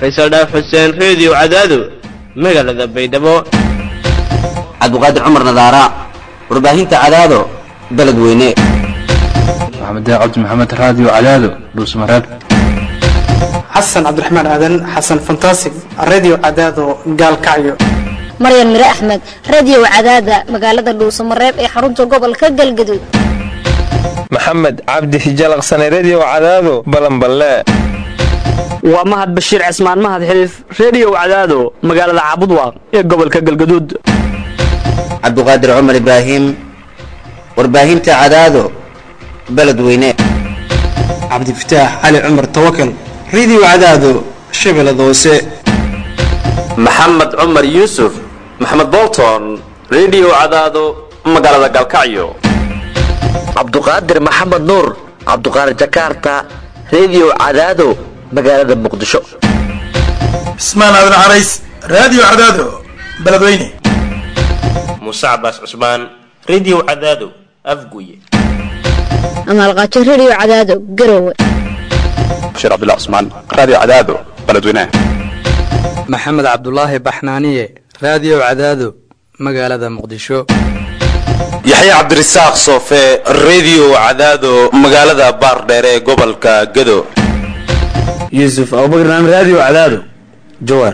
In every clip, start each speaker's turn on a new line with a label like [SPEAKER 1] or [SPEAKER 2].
[SPEAKER 1] faysal dhaaf xuseen reediyo cadaado magaalada baydhabo
[SPEAKER 2] cabdiqaadir cumar nadaara warbaahinta cadaado beledweyne
[SPEAKER 3] maxamed cabdi maxamed raadiyo cadaado dhuusmareeb
[SPEAKER 4] xasan cabdiraxmaan aadan xasan fantasig radio cadaado gaalkacyo
[SPEAKER 5] maryan mire axmed radio cadaada magaalada dhuusamareeb ee xarunta gobolka galgaduud
[SPEAKER 6] maxamed cabdi hijalaqsane redio cadaado balanballe
[SPEAKER 7] waa mahad bashiir cismaan mahad xiliif reediyo cadaado magaalada caabudwaaq ee gobolka galgaduud
[SPEAKER 2] cabdiqaadir cumar ibraahim warbaahinta cadaado beledweyne
[SPEAKER 4] cabdifataax cali cumar tawakal radio cadaado shabeellada hoose
[SPEAKER 8] maxamed cumar yuusuf maxamed bolton redio cadaado magaalada galkacyo
[SPEAKER 9] cabduqaadir maxamed nuur cabduqaadir jakarta redio cadaado magaalada muqdisho
[SPEAKER 10] cismaan aadan carays raadiyo cadaado beledweyne
[SPEAKER 11] muuse cabaas cusmaan redio cadaado afguye
[SPEAKER 5] amaalqaajo redio cadaado garowe
[SPEAKER 12] bashiir cabdullah cusmaan raadiyo cadaado beledweyne
[SPEAKER 13] maxamed cabdulaahi baxnaaniye raadiyo cadaado magaalada muqdisho
[SPEAKER 14] yaxya cabdirasaaq soofe redio cadaado magaalada baardheere ee gobolka gado
[SPEAKER 15] yuusuf abubakar naam raadiyo cadaado jawaar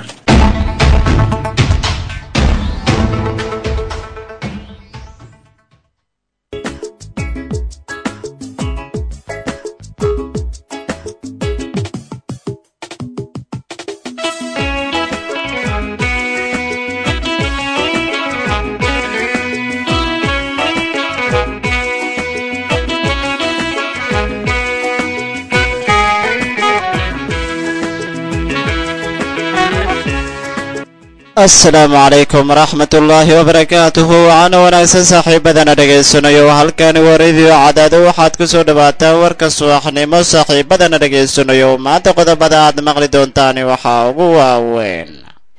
[SPEAKER 16] asalaamu calaykum waraxmatullaahi wabarakaatuhu waxaana wanaagsan saaxiibadana dhegaysanayo halkani waa rediyo cadaado waxaad ku soo dhawaataan warka subaxnimo saaxiibadana dhegaysanayo maanta qodobada aad maqli doontaani waxaa ugu waaweyn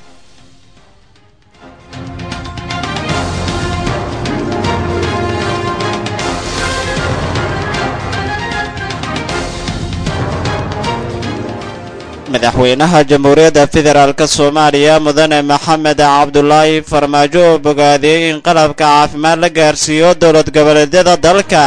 [SPEAKER 16] madaxweynaha jamhuuriyadda federaalk soomaaliya mudane maxamed cabdulaahi farmaajo oo bogaadiyey in qalabka caafimaad la gaarsiiyo dowlad goboleedyada dalka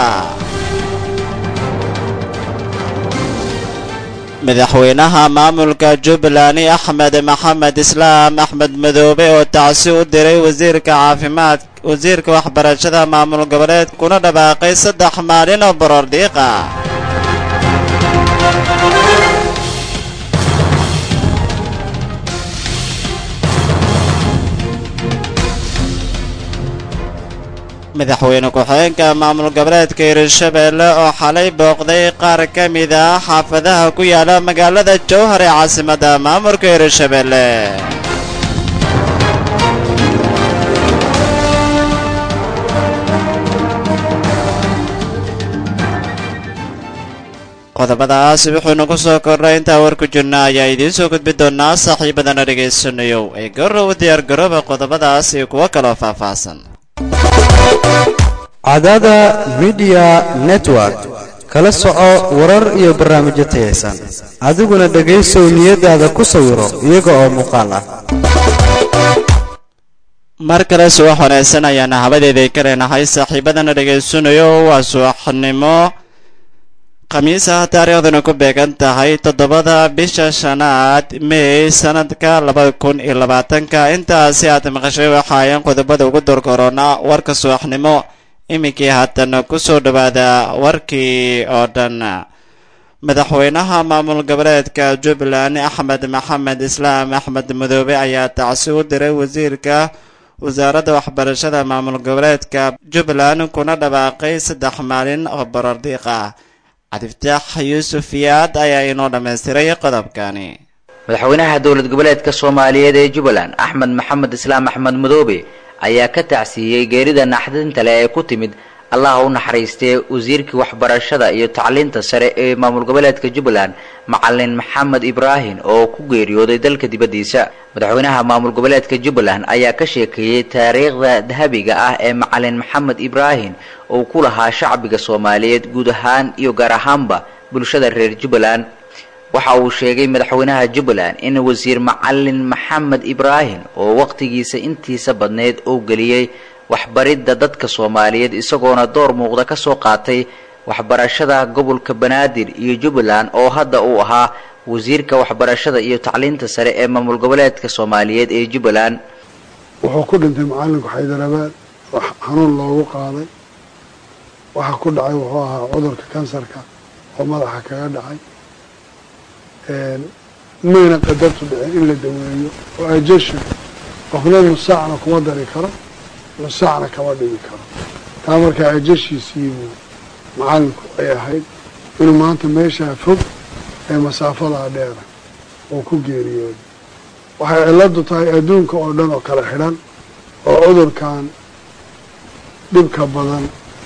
[SPEAKER 16] madaxweynaha maamulka jubbaland axmed maxamed islaam axmed madoobe oo tacsi u diray wasiirka caafimaad wasiirka waxbarashada maamul goboleed kuna dhawaaqay saddex maalin oo borordhiiqa madaxweyne ku-xigeenka maamul goboleedka hirshabeelle oo xalay booqday qaar ka mid ah xaafadaha ku yaala magaalada jowhar ee caasimadda maamulka hirshabeelle qodobadaas wuxuunu ku soo kordhay intaa war ku jirna ayaa idiin soo gudbi doonaa saaxiibadana dhegaysanayow ee garow diyaar garooba qodobadaas iyo kuwo kaloo faahfaahsan
[SPEAKER 17] cadaada midiya network kala soco warar iyo barnaamijyo tayaysan adiguna dhegaysow niyadaada ku sawiro iyaga oo muuqaal ah
[SPEAKER 16] mar kale subax wanaagsan ayaana habadeeday ka leenahay saaxiibadana dhegaysanayo waa subaxnimo khamiis ah taariikhduna ku beegan tahay toddobada bisha shanaad mey sanadka labada kun iyo labaatanka intaasi aad maqashay waxaayan qodobada ugu dorkorona warka subaxnimo iminkii haatan ku soo dhowaada warkii oo dhan madaxweynaha maamul goboleedka jubbaland axmed maxamed islaam axmed madoobe ayaa tacsi u diray wasiirka wasaaradda waxbarashada maamul goboleedka jubbaland kuna dhawaaqay saddex maalin oo borordiiq ah cabdifataax yuusuf yaad ayaa inoo dhammaystiray qodobkani
[SPEAKER 18] madaxweynaha dowlad goboleedka soomaaliyeed ee jubbaland axmed maxamed islaam axmed madoobe ayaa ka tacsiiyey geerida naxdinta leh ee ku timid allah u naxariistay wasiirkii waxbarashada iyo tacliinta sare ee maamul goboleedka jubbaland macalin maxamed ibraahim oo ku geeriyooday dalka dibaddiisa madaxweynaha maamul goboleedka jubbaland ayaa ka sheekeeyey taariikhda dahabiga ah ee macalin maxamed ibraahim uu ku lahaa shacbiga soomaaliyeed guud ahaan iyo gaar ahaanba bulshada reer jubbaland waxa uu sheegay madaxweynaha jubbaland in wasiir macalin maxamed ibraahim oo waqtigiisa intiisa badneyd uu geliyey waxbaridda dadka soomaaliyeed isagoona door muuqda ka soo qaatay waxbarashada gobolka banaadir iyo jubbaland oo hadda uu ahaa wasiirka waxbarashada iyo tacliinta sare ee maamul goboleedka soomaaliyeed ee jubbaland
[SPEAKER 19] wuxuu ku dhintay macalinku xaydarabaad oo xanuun loogu qaaday waxa ku dhacay wuxuu ahaa cudurka kansarka oo madaxa kaga dhacay mayna qadartu dhicin in la daweeyo oo ajasha qofna nusaacna kuma dari karo nusaacna kama dhigi karo taa markaa ajashiisiibuu macalinku ay ahayd inuu maanta meeshaa fog ee masaafadaa dheera uu ku geeriyooday waxay ciladu tahay adduunka oo dhan oo kala xidhan oo cudurkan dhibka badan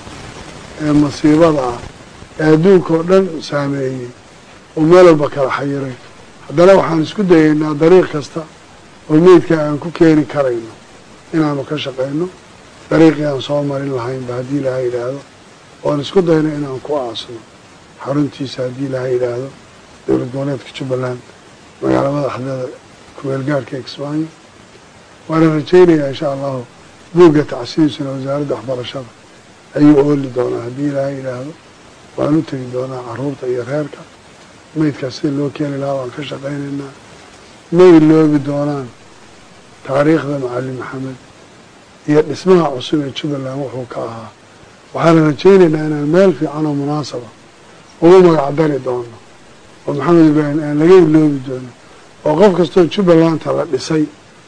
[SPEAKER 19] ee masiibada ah ee adduunka oo dhan saameeyey oo meel walba kala xayiray haddana waxaan isku dayaynaa dariiq kasta oo meydka aan ku keeni karayno inaanu ka shaqayno dariiqii aan soo marin lahaynba haddii ilaha yidhaahdo oan isku dayno inaan ku aasno xaruntiisa haddii ilaha yidhaahdo dowlad goboleedka jubbaland magaala madaxdeeda kumeelgaarhka kismaayo waana rajaynayaa insha allahu buugga tacsiisuna wasaaradda waxbarashada ayuu ooli doonaa haddii ilaha yidhaahdo waan u tegi doonaa caruurta iyo reerka meydkaas sida loo keeni lahaa waan ka shaqaynaynaa ma iloobi doonaan taariikhda macalin maxamed iyo dhismaha cusub ee jubbaland wuxuu ka ahaa waxaana rajaynaynaa inaan meel fiican oo munaasaba ugu magacdari doono oo maxamed ibraahim aan laga iloobi doono oo qof kastoo jubbalanta la dhisay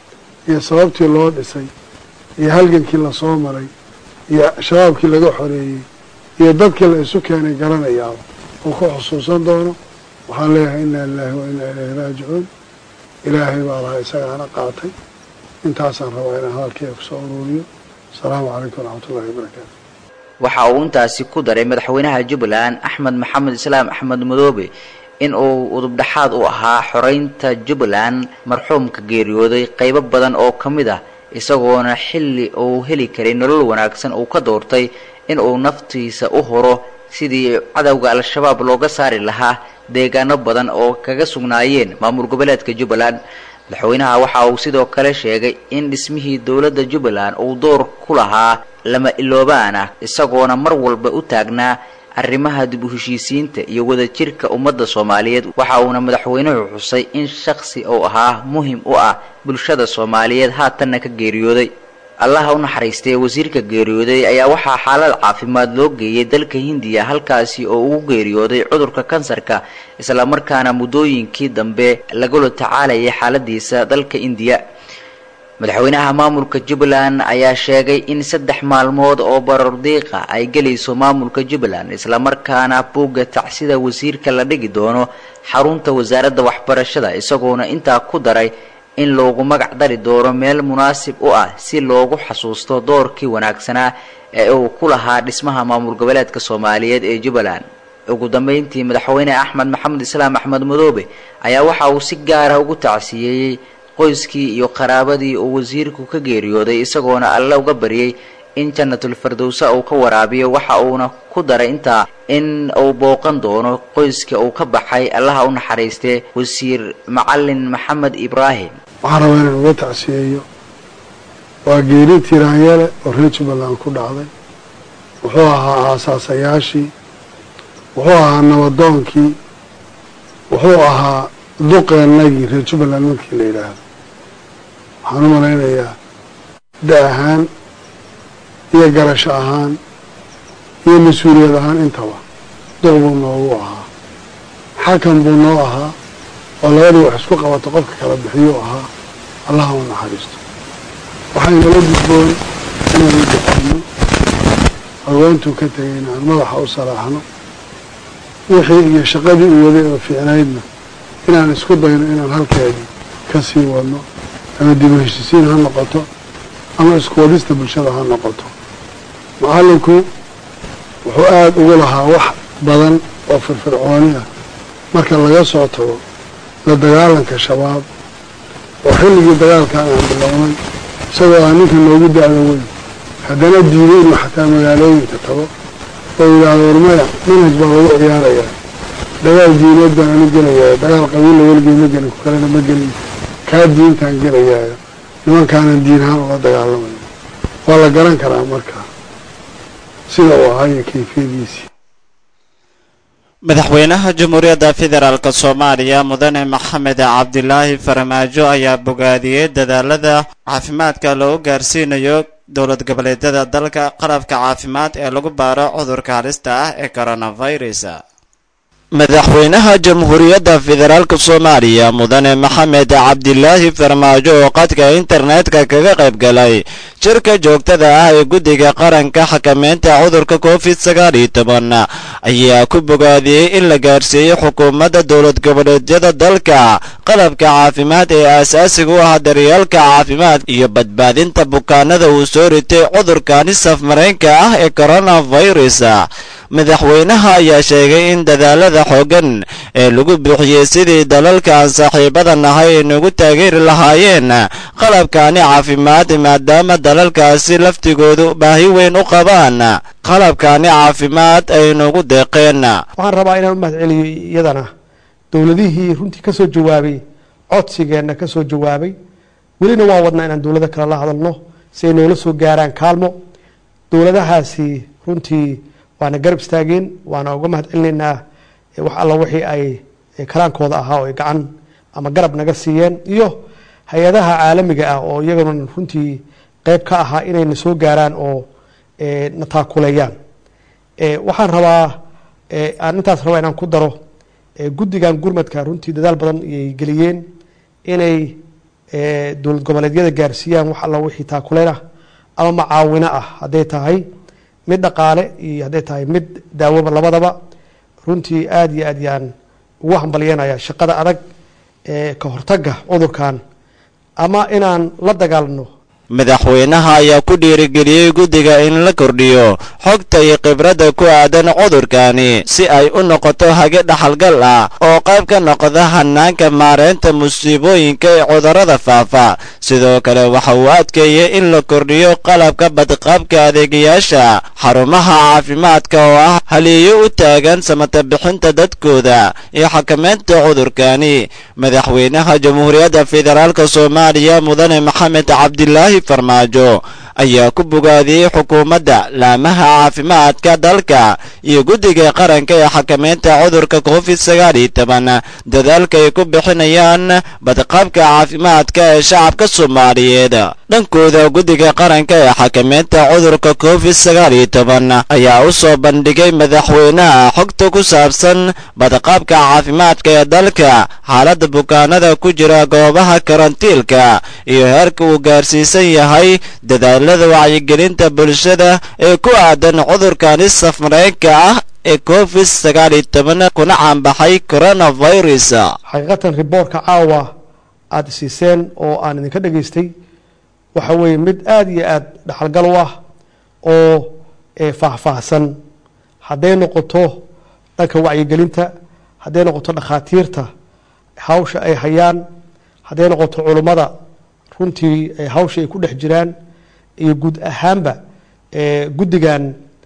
[SPEAKER 19] iyo sababtii loo dhisay iyo halgankii lasoo maray iyo shabaabkii laga xoreeyey iyo dadkii la isu keenay garanayaaba uu ku xusuusan doono waxaan leeyahay inaa lilaahi wa inaa ilayhi raajicuun ilaahay baa lahaa isagaana qaatay intaasaan rabaa inaan hadalkeyga kusoo uruuriyo asalaamu calaykum waraxmatullahi wabarakaatu
[SPEAKER 18] waxa uu intaasi ku daray madaxweynaha jubbaland axmed maxamed islaam axmed madoobe in uu udubdhaxaad u ahaa xoreynta jubbaland marxuumka geeriyooday qaybo badan oo ka mid ah isagoona xilli uu heli karay nolol wanaagsan uu ka doortay in uu naftiisa u horo sidii cadowga al-shabaab looga saari lahaa deegaano badan oo kaga sugnaayeen maamul goboleedka jubbaland madaxweynaha waxa uu sidoo kale sheegay in dhismihii dowladda jubbaland uu door ku lahaa lama iloobaan ah isagoona mar walba u taagnaa arrimaha dib u heshiisiinta iyo wadajirka ummadda soomaaliyeed waxa uuna madaxweynuhu xusay in shakhsi uu ahaa muhim u ah bulshada soomaaliyeed haatanna ka geeriyooday allaha u naxariistay wasiirka geeriyooday ayaa waxaa xaalad caafimaad loo geeyay dalka hindiya halkaasi oo ugu geeriyooday cudurka kansarka islamarkaana muddooyinkii dambe lagula tacaalayay xaaladiisa dalka indiya madaxweynaha maamulka jubbaland ayaa sheegay in saddex maalmood oo barordiiqa ay gelayso maamulka jubbaland islamarkaana buugga tacsida wasiirka la dhigi doono xarunta wasaaradda waxbarashada isagoona intaa ku daray in loogu magac dari doono meel munaasib u ah si loogu xasuusto doorkii wanaagsanaa ee uu ku lahaa dhismaha maamul goboleedka soomaaliyeed ee jubbaland ugu dambeyntii madaxweyne axmed maxamed islaam axmed madoobe ayaa waxa uu si gaara ugu tacsiyeeyey qoyskii iyo qaraabadii uu wasiirku ka geeriyooday isagoona alle uga baryay in jannatul fardowsa uu ka waraabiyo waxa uuna ku daray intaa in uu booqan doono qoyska uu ka baxay allaha u naxariistee wasiir macalin maxamed ibraahim
[SPEAKER 19] waxaan rabaa inaan uga tacsiyeeyo waa geeri tiraanyale oo reer jubbaland ku dhacday wuxuu ahaa aasaasayaashii wuxuu ahaa nabadoonkii wuxuu ahaa duqeennagii reer jubbaland markii la yidhaahdo waxaan u malaynayaa da ahaan iyo garasho ahaan iyo mas-uuliyad ahaan intaba duq buu noogu ahaa xakan buu noo ahaa oo labadii wax isku qabato qofka kala bixiyuu ahaa allaha u naxariisto waxaynala gudboon inaan u duqeyno haweentuu ka tegay inaan madaxa u salaaxno wixii iyo shaqadii u waday oo fiicnaydna inaan isku dayno inaan halkeedii ka sii wadno ama dib u heshisiin ha noqoto ama isku wadista bulshada ha noqoto macallinku wuxuu aada ugu lahaa wax badan oo firfircooni ah marka laga soo tago la dagaalanka shabaab oo xilligii dagaalkan aan bilownay isagoo ah ninka noogu da-da weyn haddana diiday inuu xataa magaalooyinka tago oo yidhaahdo warmaya manhaj baa lagu ciyaarayaa dagaal diineed baan ani gelayaa dagaal qabiilla weligay ma gelin ku kalena ma gelin kaa diintaan gelayaayo nimankaanan diin ahaan ula dagaalamayo waa la garan karaa marka sida uu ahaayo kayfiyadiisii
[SPEAKER 16] madaxweynaha jamhuuriyadda federaalk soomaaliya mudane maxamed cabdilaahi farmaajo ayaa bogaadiyey dadaalada caafimaadka loogu gaarsiinayo dowlad goboleedyada dalka qalabka caafimaad ee lagu baaro cudurka halista ah ee coronavirus madaxweynaha jamhuuriyadda federaalk soomaaliya mudane maxamed cabdilaahi farmaajo oo qadka internetka kaga qayb galay shirka joogtada ah ee guddiga qaranka xakameynta cudurka covid sagaal iyo toban ayaa ku bogaadiyey in la gaarsiiyey xukuumadda dowlad goboleedyada dalka qalabka caafimaad ee aasaasiga u ah daryeelka caafimaad iyo badbaadinta bukaanada uu soo ritay cudurkani safmaraynka ah ee coronavirus madaxweynaha ayaa sheegay in dadaalada xoogan ee lagu bixiyey sidii dalalka aan saaxiibada nahay ay nagu taageeri lahaayeen qalabkani caafimaad maadaama dalalkaasi laftigoodu baahi weyn u qabaan qalabkani caafimaad ay nagu deeqeen
[SPEAKER 20] waxaan rabaa inaan u mahad celiyo iyadana dowladihii runtii ka soo jawaabay codsigeenna ka soo jawaabay welina waan wadnaa inaan dowlado kale la hadalno si ay noola soo gaaraan kaalmo dowladahaasi runtii waana garab istaageen waana uga mahad celinaynaa wax alla wixii ay karaankooda ahaa oo ay gacan ama garab naga siiyeen iyo hay-adaha caalamiga ah oo iyaguna runtii qeyb ka ahaa inayna soo gaaraan oo na taakuleeyaan waxaan rabaa aan intaas rabaa inaan ku daro guddigan gurmadka runtii dadaal badan ayay geliyeen inay dowlad goboleedyada gaarsiiyaan wax alla wixii taakuleen ah ama macaawino ah hadday tahay mid dhaqaale iyo hadday tahay mid daawoba labadaba runtii aada iyo aad yaan ugu hambalyanaya shaqada adag ee ka hortagga cudurkan ama inaan la dagaalno
[SPEAKER 16] madaxweynaha ayaa ku dhiirigeliyey guddiga in la kordhiyo xogta iyo khibradda ku aadan cudurkani si ay u noqoto hage dhaxalgal ah oo qayb ka noqda hanaanka maareynta musiibooyinka ee cudurrada faafa sidoo kale waxa uu adkeeyey in la kordhiyo qalabka badqabka adeegayaasha xarumaha caafimaadka oo ah haliyo u taagan samata bixinta dadkooda iyo xakameynta cudurkani madaxweynaha jamhuuriyadda federaalk soomaaliya mudane maxamed cabdilaahi farmaajo ayaa ku bogaadiyey xukuumadda laamaha caafimaadka dalka iyo guddiga qaranka ee xakameynta cudurka covid sagaal iyo toban dadaalka ay ku bixinayaan badqabka caafimaadka ee shacabka soomaaliyeed dhankooda guddiga qaranka ee xakameynta cudurka covid sagaal iyo toban ayaa u soo bandhigay madaxweynaha xogta ku saabsan badqabka caafimaadka ee dalka xaaladda bukaanada ku jira goobaha karantiilka iyo heerka uu gaarsiisan yahay dadaalada wacyigelinta bulshada ee ku aadan cudurkani safmareenka ah ee covid sagaal iyo toban kuna caanbaxay coronavirus
[SPEAKER 20] xaqiiqatan riboortka caawa aada siiseen oo aan idinka dhegaystay waxa weeye mid aada iyo aada dhaxalgal u ah oo faahfaahsan hadday noqoto dhanka wacyigelinta hadday noqoto dhakhaatiirta hawsha ay hayaan hadday noqoto culummada runtii hawsha ay ku dhex jiraan iyo guud ahaanba guddigan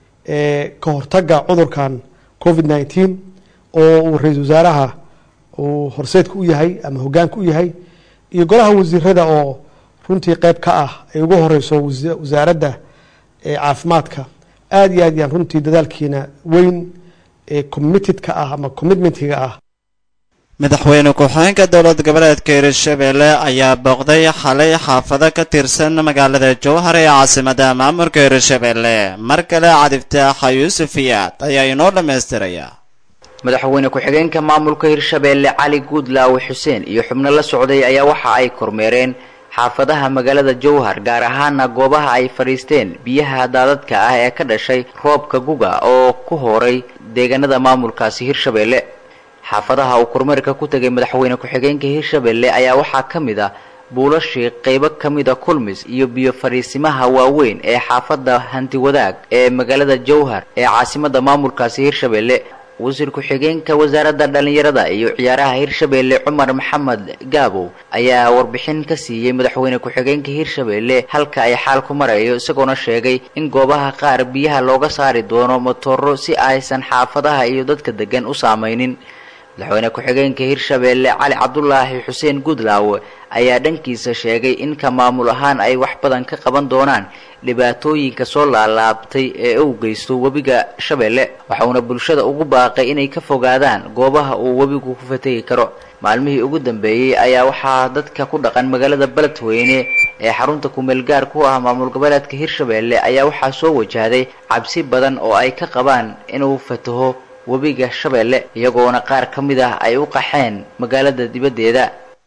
[SPEAKER 20] ka hortagga cudurkan covid nneteen oo uu ra-iisul wasaaraha uu horseedka u yahay ama hogaanka u yahay iyo golaha wasiirada oo runtii qeyb ka ah ay ugu horeyso wasaaradda caafimaadka aada iyo aad yaan runtii dadaalkiina weyn ee committedka ah ama commitmentiga ah
[SPEAKER 16] madaxweyne ku-xigeenka dowlad goboleedka hirshabelle ayaa booqday xalay xaafado ka tirsan magaalada jowhar ee caasimada maamulka hirshabelle mar kale cadiftaaxa yuusuf iyaad ayaa inoo dhammaystiraya
[SPEAKER 18] madaxweyne ku-xigeenka maamulka hirshabeelle cali guudlaawe xuseen iyo xubno la socday ayaa waxa ay kormeereen xaafadaha magaalada jowhar gaar ahaana goobaha ay fadhiisteen biyaha daadadka ah ee ka dhashay roobka guga oo ku horay deegaanada maamulkaasi hirshabeelle xaafadaha uu kormeerka ku tegay madaxweyne ku-xigeenka hirshabelle ayaa waxaa ka mid ah buulashii qaybo ka mida kulmis iyo biyo fadhiisimaha waaweyn ee xaafadda hanti wadaag ee magaalada jowhar ee caasimada maamulkaasi hirshabelle wasiir ku-xigeenka wasaaradda dhallinyarada iyo ciyaaraha hirshabelle cumar maxamed gaabow ayaa warbixin ka siiyey madaxweyne ku-xigeenka hirshabelle halka ay xaal ku marayo isagoona sheegay in goobaha qaar biyaha looga saari doono matooro si aysan xaafadaha iyo dadka degan u saamaynin madaxweyne ku-xigeenka hirshabeelle cali cabdulaahi xuseen guudlaawe ayaa dhankiisa sheegay in ka maamul ahaan ay wax badan ka qaban doonaan dhibaatooyinka soo laalaabtay ee uu geysto webiga shabeelle waxauna bulshada ugu baaqay inay ka fogaadaan goobaha uu webigu ku fategi karo maalmihii ugu dambeeyey ayaa waxaa dadka ku dhaqan magaalada beledweyne ee xarunta kumeelgaar ku ah maamul goboleedka hirshabeelle ayaa waxaa soo wajahday cabsi badan oo ay ka qabaan inuu fataho webiga shabeelle iyagoona qaar ka mid ah ay u qaxeen magaalada dibaddeeda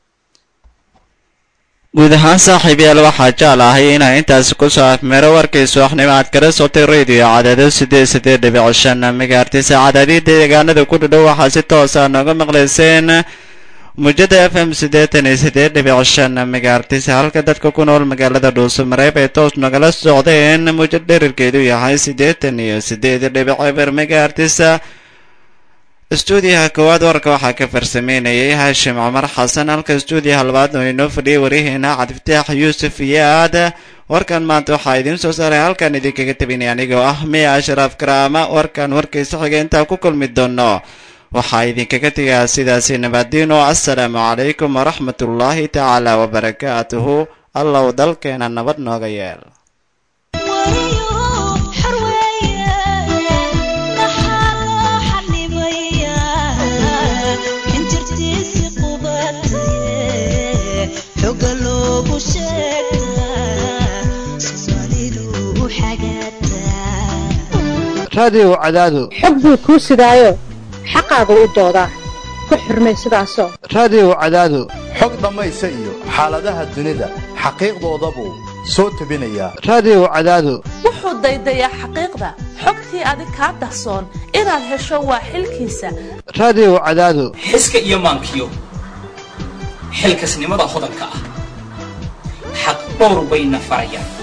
[SPEAKER 16] guud ahaan saaxiibayaal waxaa jecel ahay inaa intaasi kusoo afmeero warkii subaxnimo aad kala sotay radio cadaado sideed sideed dhibic shan megaartis cadaadii deegaanada ku dhadhow waxaa si toosa nooga maqlayseen mujada f m siddeetan iyo sideed dhibic shan megaartis halka dadka ku nool magaalada dhuusamareeb ay toos nagala socdeen mujad dherarkeedu yahay siddeetan iyo sideed dhibic eber megaartis stuudiyaha koowaad warka waxaa ka farsameynayay haashim cumar xasan halka stuudiyaha labaadna oo inoo fadhiyay waryaheena cabdifataax yuusuf iyo aad warkan maanta waxaa idiin soo saaray halkan idinkaga tabinay anigoo ah miya ashraaf karaama warkan warkiisa xiga intaa ku kulmi doono waxaa idinkaga tegaa sidaasi nabadiino assalaamu calaykum waraxmatullaahi tacaala wabarakaatuhu allow dalkeena nabad nooga yeel
[SPEAKER 17] raadiyow cadaado
[SPEAKER 21] xog buu kuu sidaayo xaqaagu u doodaa ku xurmay sidaasoo
[SPEAKER 17] raadiyow cadaado
[SPEAKER 22] xog dhammaysa iyo xaaladaha dunida xaqiiqdooda buu soo tebinayaa
[SPEAKER 17] raadiyow cadaado
[SPEAKER 23] wuxuu daydayaa xaqiiqda xogtii adig kaa dahsoon inaad hesho waa xilkiisa
[SPEAKER 17] raadiyow cadaado
[SPEAKER 24] xiska iyo maankiyo xilkasnimada hodanka ah xaq dhowr bayna farayaan